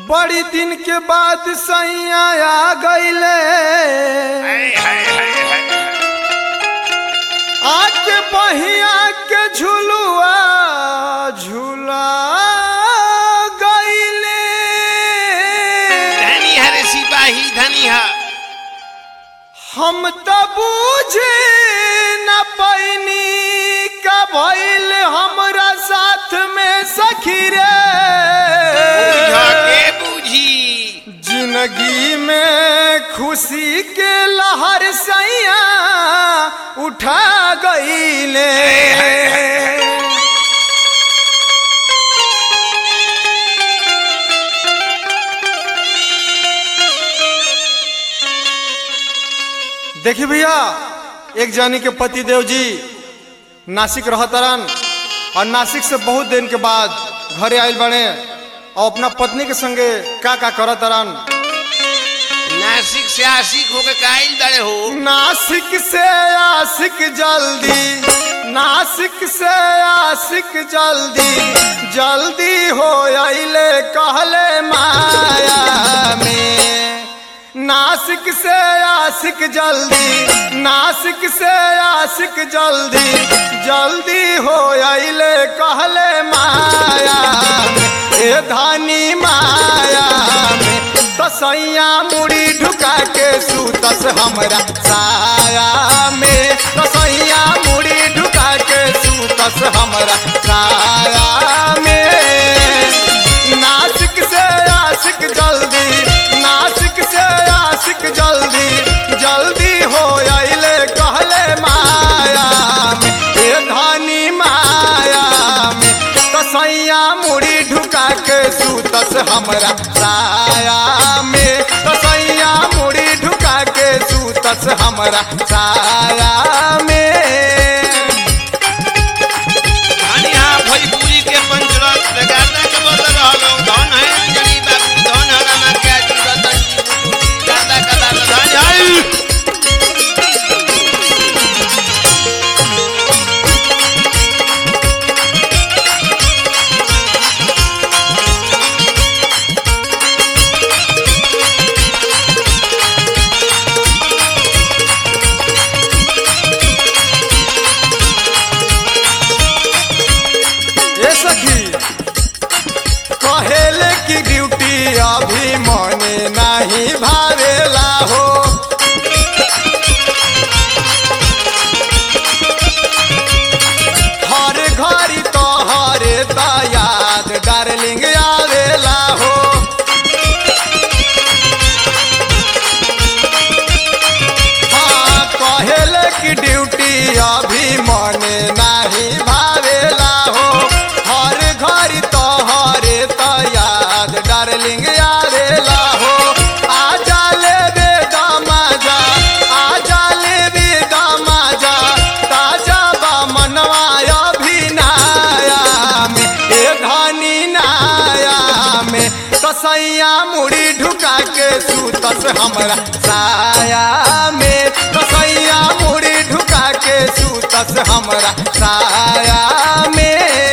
बड़ी दिन के बाद सैया आ गईले हाय हाय हाय हाय आके बहिया के झुलुआ झूला गईले धनी हरे सिपाही धनी हा हम त बूझे न पैनी का भइल हमरा साथ में सखी रे बुझा के बूझी जिंदगी में खुशी के लहर सैया उठा गईले देखी भैया एक जानी के पति देव जी नासिक रहतरन और नासिक से बहुत दिन के बाद घरे आयल बने और अपना पत्नी के संगे का का करतरन नासिक से आशिक होके काइल बड़े हो नासिक से आशिक जल्दी नासिक से आशिक जल्दी जल्दी हो आइले कहले माया में नासिक से आशिक जल्दी नासिक से आशिक जल्दी जल्दी हो आइले कहले माया में ए धानी माया में तसैया मुड़ी ढुका के सूतस हमरा साया में तसैया मुड़ी ढुका के सूतस हमरा साया में नासिक से आशिक जल्दी नासिक से आशिक जल्दी जल्दी हो आइले कहले माया में ए धानी माया में तसैया मुड़ी ढुका के सूतस हमरा साया में तसैया मुड़ी ढुका के सूतस हमरा साया में धनी हा भोजपुरी के पंचरत बेगारदा के बोल रहलो धन है जड़ी बाबू धन हरा मा के जी रतन जी गादा गादा धन है ए सखी कहेले की ड्यूटी अभी मने नहीं भावेला हो हर घड़ी तो हरे तो याद डार्लिंग आवेला हो हाँ कहेले की ड्यूटी अभी मने नहीं भावेला हो हर घड़ी तो हरे तो याद डार्लिंग आवेला हो आ जाले बे दमाजा आ जाले बे दमाजा ताजा बा मनवा अभिनाया में ए धनी नाया में तसैया मुड़ी ढुका के सूतस हमरा साया में तसैया मुड़ी ढुका के सूतस हमरा साया में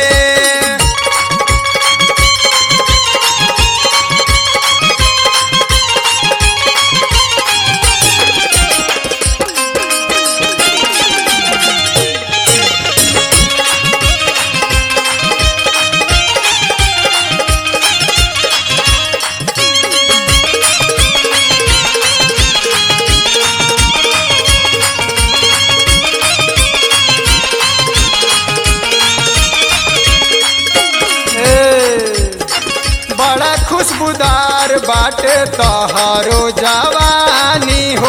ए, बड़ा खुशबूदार बाटे तहारो जवानी हो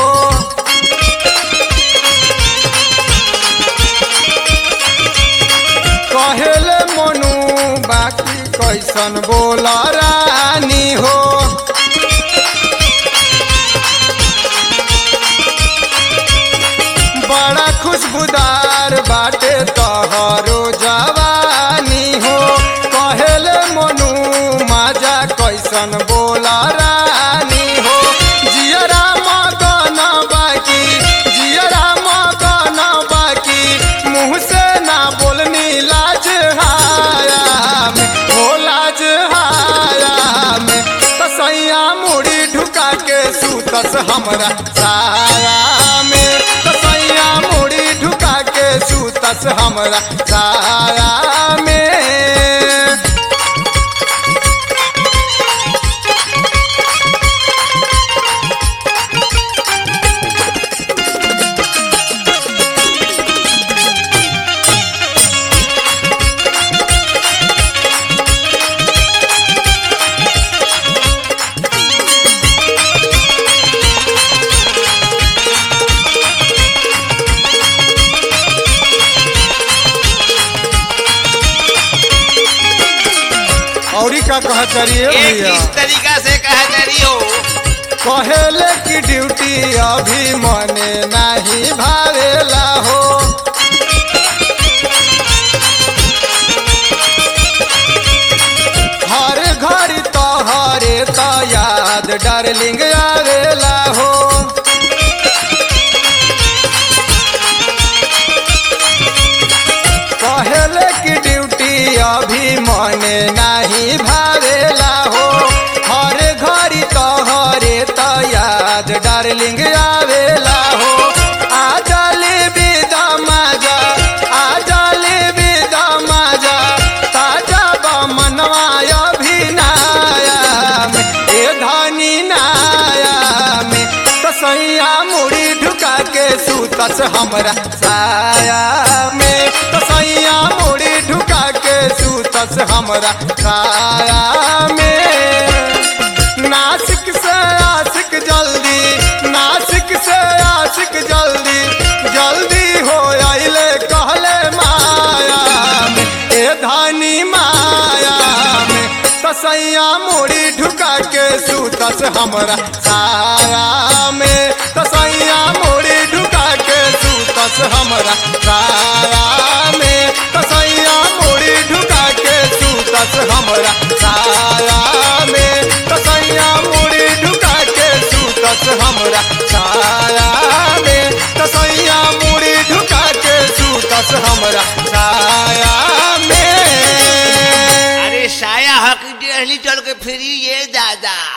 कहेले मनु बाकी कैसन बोल रानी हो बड़ा खुशबूदार बाटे तहरो जवानी हो कहेले मनु माजा कैसन बोला रानी हो जियरा मगन बाकी जियरा मगन बाकी मुँह से ना बोलनी लाज हाया में हो लाज हाया में हमरा साया में तसैया मुड़ी ढुका के सूतस हमरा साया में औरी का कहतरी एक भैया इस तरीका से कहा करी हो कहेले की ड्यूटी अभी मने नहीं भावेला हो हर घर तो हरे तो याद डार्लिंग आवेला हो कहेले की ड्यूटी अभी मने नहीं भावेला हो हर घड़ी तो हरे तो याद डार्लिंग आवेला हो आ जाले बेदा माजा आ जाले बेदा माजा ताजा बा मनवाया भी नाया में ए धनी नाया में तसैया मुड़ी ढुका के सूतस हमरा साया में तसैया मुड़ी ढुका के सूतस हमरा साया में नासिक से आशिक जल्दी नासिक से आशिक जल्दी जल्दी हो आइले कहले माया में ए धानी माया में तसैया मुड़ी ढुका के सूतस हमरा साया में तसैया मुड़ी ढुका के सूतस हमरा साया में तसैया मुड़ी ढुका के सूतस हमरा साया में तसैया मुड़ी ढुका के सूतस हमरा साया में तसैया मुड़ी ढुका के सूतस हमरा साया में अरे साया हक डेहली चल के फिरी ये दादा